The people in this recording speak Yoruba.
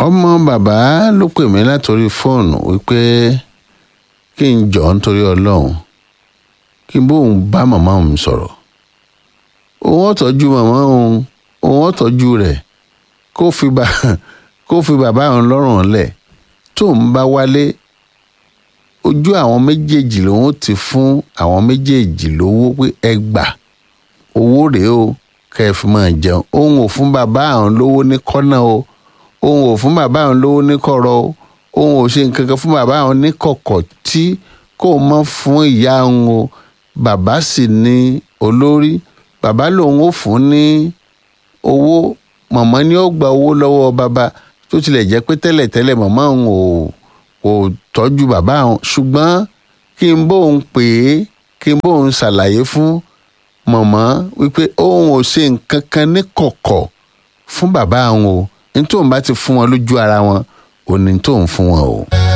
ọmọ bàbá ló pè mí látòrí fóònù wípé kí n jọ nítorí ọlọ́run kí n bóun bá màmá òun sọ̀rọ̀ òun ó tọ́jú màmá òun òun ó tọ́jú rẹ̀ kó fi bá kó fi bàbá òun lọ́rùn lẹ̀ tóun bá wálé ojú àwọn méjèèjì lòun ti fún àwọn méjèèjì lówó pé ẹ gbà owó rèé o kẹ́ ẹ fi máa jẹun òun ò fún bàbá àwọn lówó ní kọ́nà o òun ò fún bàbá àwọn lówó ní kọ̀rọ̀ o òun ò ṣe nǹkan kan fún bàbá àwọn ní kọ̀kọ̀ tí kò mọ́ fún ìyá òun o bàbá sì ní olórí bàbá lòun ò fún ní owó màmá ni ó gba owó lọ́wọ́ bàbá tó tilẹ̀ jẹ́ pé tẹ́lẹ̀tẹ́lẹ̀ màmá òun ò kò tọ́jú bàbá àwọn ṣùgbọ́n kí n bóun pè é kí n bóun ṣàlàyé fún màmá wípé òun ò ṣe nǹkan kan ní kọ̀kọ̀ fún bàbá àwọn o ní tóun bá ti fún wọn lójú ara wọn ò ní tóun fún wọn o.